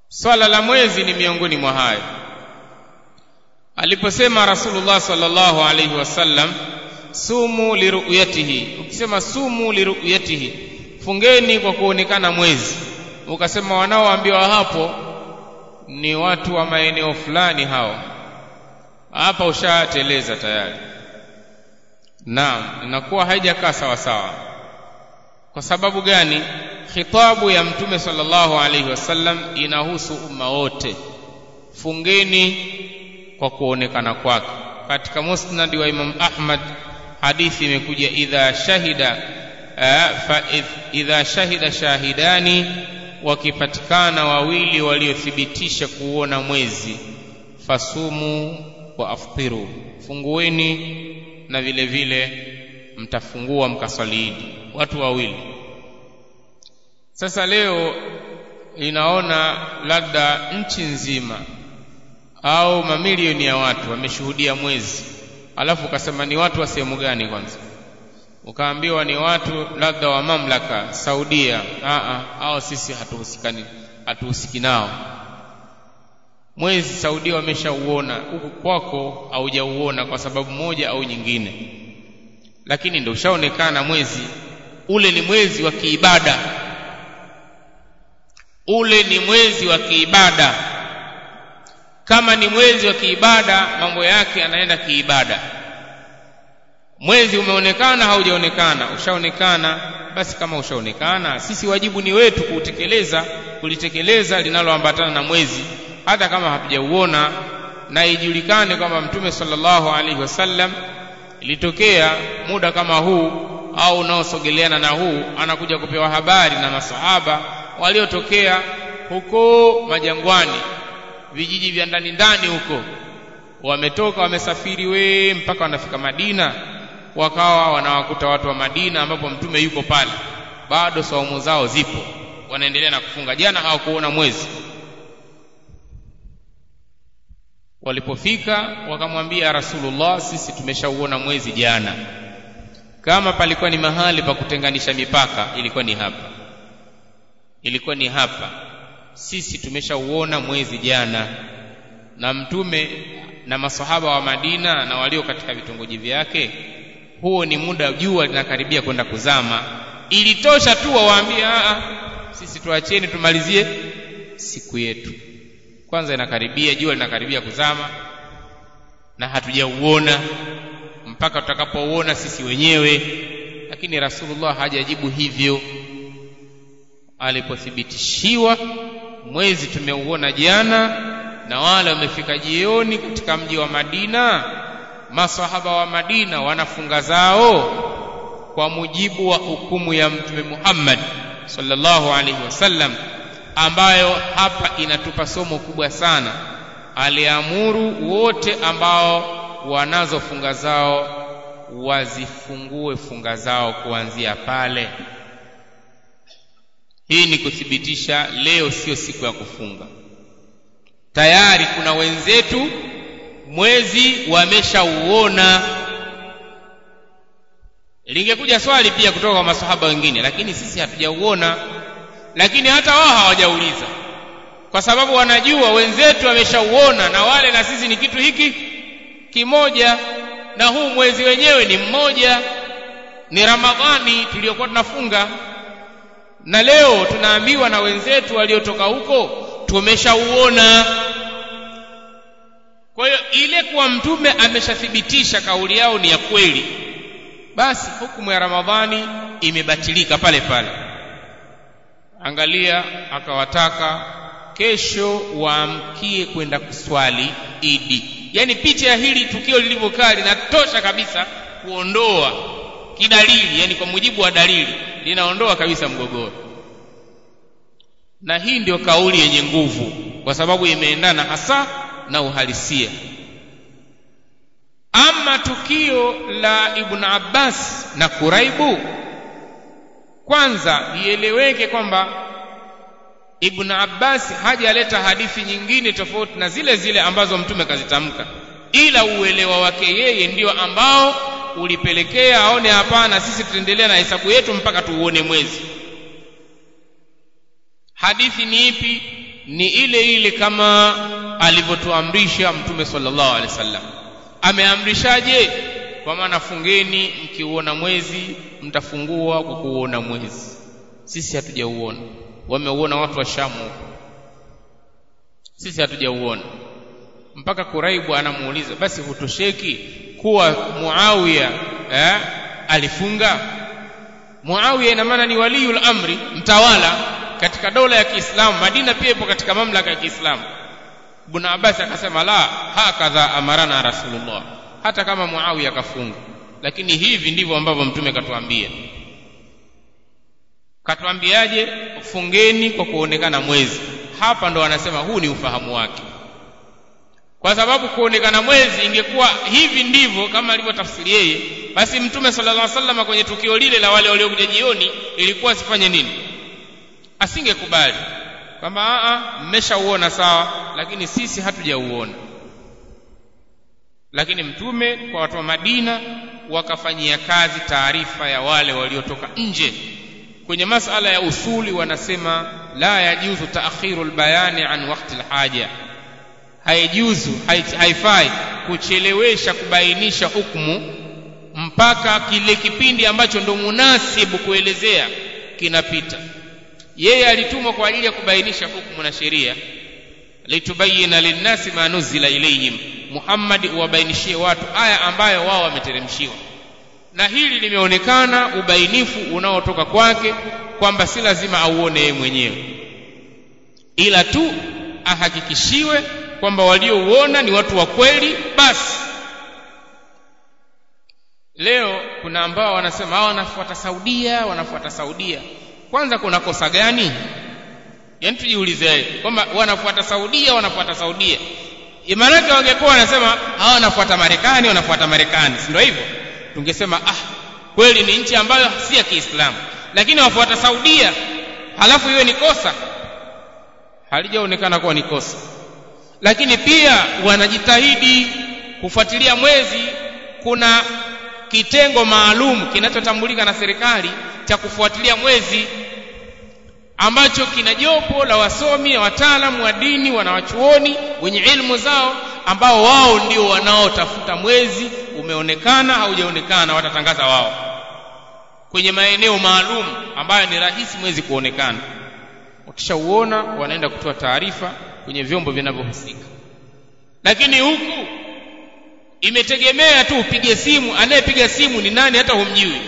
swala la mwezi ni miongoni mwa hayo aliposema rasulullah sallallahu alaihi wasallam sumu liruyatihi ukisema sumu liruyatihi fungeni kwa kuonekana mwezi ukasema wanaoambiwa hapo ni watu wa maeneo fulani hao hapa ushateleza tayari naam inakuwa haijakaa sawa sawa kwa sababu gani khitabu ya mtume sallallahu alaihi wasallam inahusu umma wote fungeni kwa kuonekana kwake katika musnad wa imam ahmad hadithi imekuja idha shahida uh, fa idha shahida shahidani wakipatikana wawili waliothibitisha kuona mwezi fasumu wa aftiru fungueni na vile vile mtafungua mkaswaliidi watu wawili sasa leo inaona labda nchi nzima au mamilioni ya watu wameshuhudia mwezi alafu ukasema ni watu wa sehemu gani kwanza ukaambiwa ni watu labda wa mamlaka saudia Aa, au sisi hatuhusikani hatuhusiki nao mwezi saudia wameshauona huku kwako haujauona kwa sababu moja au nyingine lakini ndio ushaonekana mwezi ule ni mwezi wa kiibada ule ni mwezi wa kiibada kama ni mwezi wa kiibada mambo yake yanaenda kiibada mwezi umeonekana haujaonekana ushaonekana basi kama ushaonekana sisi wajibu ni wetu kuutekeleza kulitekeleza linaloambatana na mwezi hata kama hatujauona na ijulikane kwamba mtume sallallahu alaihi wasallam ilitokea muda kama huu au unaosogeleana na huu anakuja kupewa habari na masahaba waliotokea huko majangwani vijiji vya ndani ndani huko wametoka wamesafiri we mpaka wanafika Madina wakawa wanawakuta watu wa Madina ambapo mtume yuko pale bado saumu zao zipo wanaendelea na kufunga jana hawakuona mwezi walipofika wakamwambia rasulullah sisi tumeshauona mwezi jana kama palikuwa ni mahali pa kutenganisha mipaka ilikuwa ni hapa ilikuwa ni hapa sisi tumeshauona mwezi jana na mtume na masahaba wa Madina na walio katika vitongoji vyake huo ni muda jua linakaribia kwenda kuzama ilitosha tu wawaambie sisi tuacheni tumalizie siku yetu kwanza inakaribia jua linakaribia kuzama na hatujauona mpaka tutakapouona sisi wenyewe lakini rasulullah hajajibu hivyo alipothibitishiwa mwezi tumeuona jana na wale wamefika jioni katika mji wa Madina masahaba wa Madina wanafunga zao kwa mujibu wa hukumu ya mtume Muhammad sallallahu alaihi wasallam ambayo hapa inatupa somo kubwa sana aliamuru wote ambao wanazo funga zao wazifungue funga zao kuanzia pale hii ni kuthibitisha leo sio siku ya kufunga tayari kuna wenzetu mwezi wameshauona lingekuja swali pia kutoka kwa masahaba wengine lakini sisi hatujauona lakini hata wao hawajauliza kwa sababu wanajua wenzetu wameshauona na wale na sisi ni kitu hiki kimoja na huu mwezi wenyewe ni mmoja ni ramadhani tuliyokuwa tunafunga na leo tunaambiwa na wenzetu waliotoka huko tumeshauona kwa hiyo ile kuwa mtume ameshathibitisha kauli yao ni ya kweli basi hukumu ya ramadhani imebatilika pale pale angalia akawataka kesho waamkie kwenda kuswali idi yaani picha ya hili tukio lilivyokaa linatosha kabisa kuondoa kidalili yani kwa mujibu wa dalili linaondoa kabisa mgogoro na hii ndio kauli yenye nguvu kwa sababu imeendana hasa na uhalisia ama tukio la ibn abbas na kuraibu kwanza ieleweke kwamba ibn abbas hajaleta hadithi nyingine tofauti na zile zile ambazo mtume kazitamka ila uelewa wake yeye ndio ambao ulipelekea aone hapana sisi tutaendelea na hesabu yetu mpaka tuuone mwezi hadithi ni ipi ni ile ile kama alivyotuamrisha mtume sallallahu alaihi wasallam ameamrishaje kwa maana fungeni mkiuona mwezi mtafungua kwa kuuona mwezi sisi hatujauona wameuona watu wa shamu huko sisi hatujauona mpaka kuraibu anamuuliza basi hutosheki kuwa muawiya eh, alifunga muawiya ina maana ni waliyul amri mtawala katika dola ya kiislamu madina pia ipo katika mamlaka ya kiislamu ibn abbas akasema la hakadha amarana rasulullah hata kama muawiya akafunga lakini hivi ndivyo ambavyo mtume katuambia katuambiaje fungeni kwa kuonekana mwezi hapa ndo anasema huu ni ufahamu wake kwa sababu kuonekana mwezi ingekuwa hivi ndivyo kama alivyotafsiri yeye basi mtume sallallahu alaihi wasallam kwenye tukio lile la wale waliokuja jioni ilikuwa asifanye nini asingekubali kwamba a mmeshauona sawa lakini sisi hatujauona lakini mtume kwa watu wa Madina wakafanyia kazi taarifa ya wale waliotoka nje kwenye masala ya usuli wanasema la yajuzu taakhiru albayani an waqti alhaja haijuzu haifai kuchelewesha kubainisha hukumu mpaka kile kipindi ambacho ndo munasibu kuelezea kinapita yeye alitumwa kwa ajili ya kubainisha hukumu na sheria litubayina linnasi ma nuzila ilayhim Muhammad uwabainishie watu aya ambayo wao wameteremshiwa na hili limeonekana ubainifu unaotoka kwake kwamba si lazima auone yeye mwenyewe ila tu ahakikishiwe kwamba waliouona ni watu wa kweli basi leo kuna ambao wanasema hao wanafuata Saudia wanafuata Saudia kwanza kuna kosa gani yaani tujiulize kwamba wanafuata Saudia wanafuata Saudia maanake wangekuwa wanasema hawa wanafuata Marekani wanafuata Marekani si ndio hivyo tungesema ah kweli ni nchi ambayo si ya Kiislamu lakini wafuata Saudia halafu iwe ni kosa halijaonekana kuwa ni kosa lakini pia wanajitahidi kufuatilia mwezi kuna kitengo maalum kinachotambulika na serikali cha kufuatilia mwezi ambacho kina jopo la wasomi na wataalamu wa dini wanawachuoni wenye ilmu zao ambao wao ndio wanaotafuta mwezi umeonekana haujaonekana watatangaza wao kwenye maeneo maalum ambayo ni rahisi mwezi kuonekana wakishauona wanaenda kutoa taarifa kwenye vyombo vinavyohusika lakini huku imetegemea tu upige simu anayepiga simu ni nani hata humjui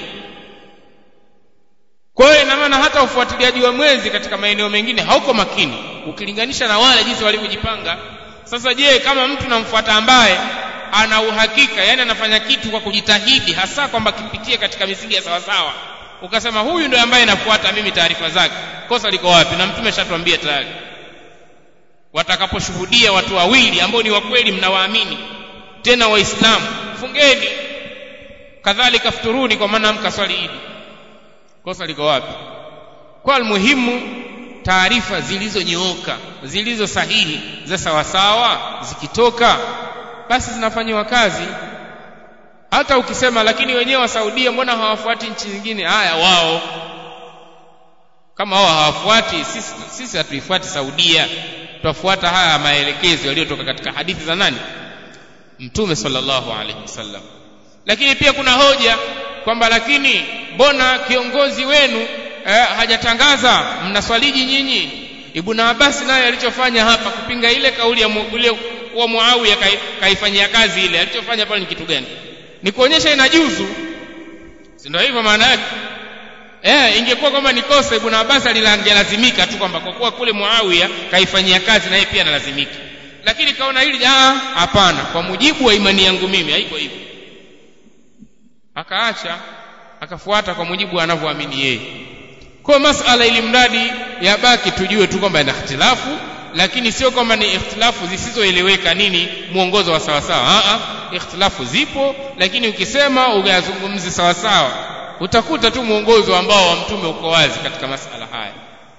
kwa hiyo ina maana hata ufuatiliaji wa mwezi katika maeneo mengine hauko makini ukilinganisha na wale jinsi walivyojipanga sasa je kama mtu namfuata ambaye ana uhakika yani anafanya kitu kwa kujitahidi hasa kwamba kipitie katika misingi ya sawasawa ukasema huyu ndio ambaye nafuata mimi taarifa zake kosa liko wapi na mtume shatuambia tayari watakaposhuhudia watu wawili ambao ni wakweli mnawaamini tena waislamu fungeni kadhalika futuruni kwa maana mkaswali idi kosa liko wapi kwa almuhimu taarifa zilizonyooka zilizo sahihi za sawasawa zikitoka basi zinafanyiwa kazi hata ukisema lakini wenyewe wa Saudia mbona hawafuati nchi nyingine haya wao kama wao hawafuati sisi sisi hatuifuati Saudia tutafuata haya maelekezo yaliyotoka katika hadithi za nani mtume sallallahu alaihi wasallam lakini pia kuna hoja kwamba lakini mbona kiongozi wenu eh, hajatangaza mnaswaliji nyinyi Ibn Abbas naye alichofanya hapa kupinga ile kauli ya ile wa Muawiya kai, kaifanyia kazi ile alichofanya pale ni kitu gani ni kuonyesha inajuzu si ndio hivyo maana yake eh ingekuwa kwamba ni kosa Ibn Abbas alilazimika tu kwamba kwa kuwa kule Muawiya kaifanyia kazi na yeye pia analazimika lakini kaona hili ah hapana kwa mujibu wa imani yangu mimi haiko hivyo akaacha akafuata kwa mujibu anavyoamini yeye kwa masala ili mradi yabaki tujue tu kwamba ina ikhtilafu lakini sio kwamba ni ikhtilafu zisizoeleweka nini mwongozo wa sawasawa a ikhtilafu zipo lakini ukisema uyazungumzi sawasawa utakuta tu mwongozo ambao wa mtume uko wazi katika masala haya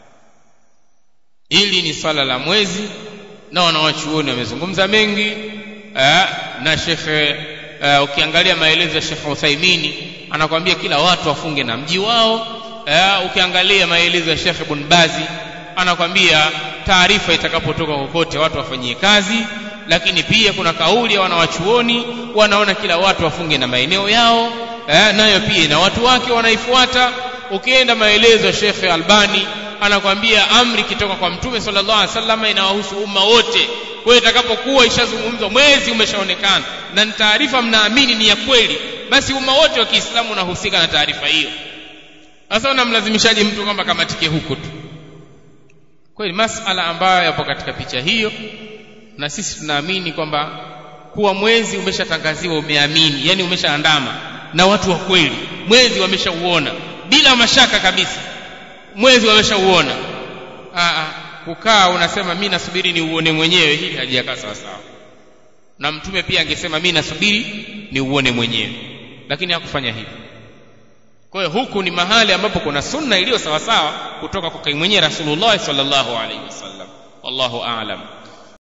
hili ni swala la mwezi na wanawachuoni wamezungumza mengi aa, na shekhe uh, ukiangalia maelezo ya Sheikh Uthaimini anakwambia kila watu wafunge na mji wao uh, ukiangalia maelezo ya Sheikh Ibn Bazi anakwambia taarifa itakapotoka kokote watu wafanyie kazi lakini pia kuna kauli ya wanawachuoni wanaona kila watu wafunge na maeneo yao eh, nayo pia ina watu wake wanaifuata ukienda maelezo ya Sheikh Albani anakwambia amri ikitoka kwa mtume sallallahu alaihi wasallam inawahusu umma wote kwa hiyo itakapokuwa ishazungumzwa mwezi umeshaonekana na ni taarifa mnaamini ni ya kweli basi umma wote wa Kiislamu unahusika na taarifa hiyo sasa unamlazimishaje mtu kwamba kamatike huko tu kweli masala ambayo yapo katika picha hiyo na sisi tunaamini kwamba kuwa mwezi umeshatangaziwa umeamini yani umeshaandama na watu wa kweli mwezi wameshauona bila mashaka kabisa mwezi wameshauona kukaa unasema mi nasubiri ni uone mwenyewe hili halijakaa sawa sawa na mtume pia angesema mi nasubiri ni uone mwenyewe lakini hakufanya hivyo kwa hiyo huku ni mahali ambapo kuna sunna iliyo sawasawa kutoka kwa mwenyewe rasulullah sallallahu alaihi wasallam wallahu aalam